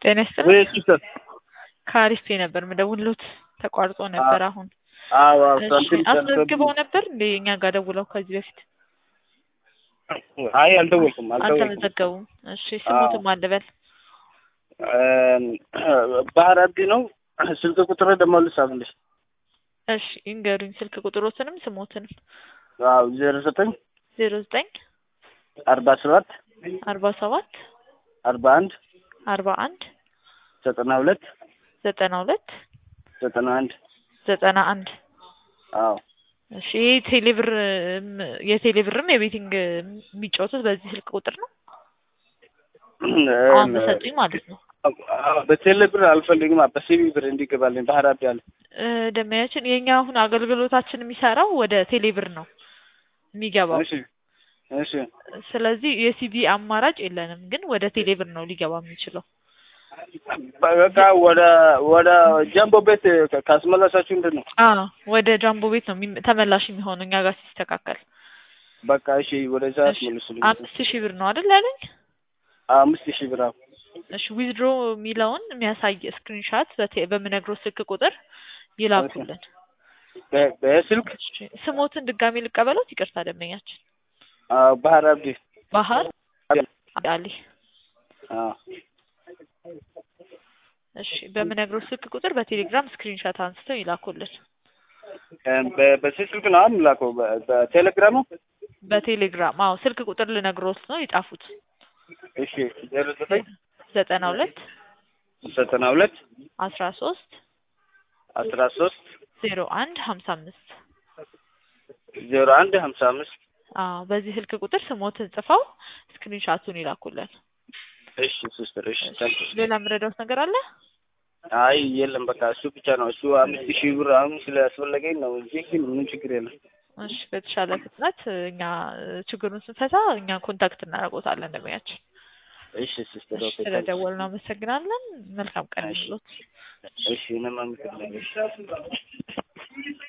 ጤና ይስጥልኝ። ወይ ሲስተር ከአሪፍ ነበር ምደውልሎት ተቋርጦ ነበር። አሁን አዎ እሺ፣ ሳንቲም አስመዝግበው ነበር እንዴ እኛ ጋር ደውለው ከዚህ በፊት አይ አልደወልኩም አልደወልኩም። አልተመዘገቡም? እሺ ስሙትም አልበል ባህር አዲ ነው። ስልክ ቁጥር ደግሞ ልጻፍልሽ። እሺ ይንገሩኝ፣ ስልክ ቁጥሮትንም ስሞትንም። አዎ ዜሮ ዘጠኝ ዜሮ ዘጠኝ አርባ ሰባት አርባ ሰባት አርባ አንድ አርባ አንድ ዘጠና ሁለት ዘጠና ሁለት ዘጠና አንድ ዘጠና አንድ አዎ እሺ ይህ ቴሌብር የቴሌብርም የቤቲንግ የሚጫወቱት በዚህ ስልክ ቁጥር ነው አሁን በሰጡኝ ማለት ነው። በቴሌ ብር አልፈልግም። በሲቢ ብር እንዲገባልኝ ባህር አዲ አለ። እ ደንበኛችን የእኛ አሁን አገልግሎታችን የሚሰራው ወደ ቴሌብር ነው የሚገባው። እሺ እሺ ስለዚህ የሲቢ አማራጭ የለንም፣ ግን ወደ ቴሌብር ነው ሊገባ የሚችለው። በቃ ወደ ወደ ጃምቦ ቤት ካስመለሳችሁ ምንድን ነው? አዎ ወደ ጃምቦ ቤት ነው የሚ- ተመላሽ የሚሆነው እኛ ጋር ሲስተካከል። በቃ እሺ ወደዛ እሺ፣ አስመልሱልኝ። አምስት ሺህ ብር ነው አይደል ያለኝ? አምስት ሺህ ብር አዎ። እሺ ዊዝድሮ የሚለውን የሚያሳይ ስክሪንሻት በምነግረው ስልክ ቁጥር ይላኩልን። በ- በስልክ እሺ፣ ስሞትን ድጋሚ ልቀበሎት? ይቅርታ ደንበኛችን አዎ፣ ባህር አብዲ ባህር አሊ። አዎ እሺ፣ በምነግረው ስልክ ቁጥር በቴሌግራም ስክሪንሻት አንስተው ይላኩልን። በ- በዚህ ስልክ ነው የምላከው። በ- በቴሌግራሙ በቴሌግራም አዎ፣ ስልክ ቁጥር ልነግሮት ነው ይጻፉት። እሺ ዜሮ ዘጠኝ ዘጠና ሁለት ዘጠና ሁለት አስራ ሶስት አስራ ሶስት ዜሮ አንድ ሀምሳ አምስት ዜሮ አንድ ሀምሳ አምስት አዎ በዚህ ስልክ ቁጥር ስሞትን ጽፈው ስክሪንሻቱን ይላኩልን። እሺ ሲስተር እሺ ታንክ ዩ። ሌላ የምረዳውት ነገር አለ? አይ የለም በቃ እሱ ብቻ ነው። እሱ አምስት ሺህ ብር አሁን ስለያስፈለገኝ ነው እንጂ ግን ምንም ችግር የለም። እሺ በተሻለ ፍጥነት እኛ ችግሩን ስንፈታ እኛ ኮንታክት እናደርጎታለን ደንበኛችን። እሺ ሲስተር እሺ ኦኬ ታንክ ዩ። ስለደወልን አመሰግናለን። መልካም ቀን ይሁንልዎት። እሺ እኔም አመሰግናለሁ።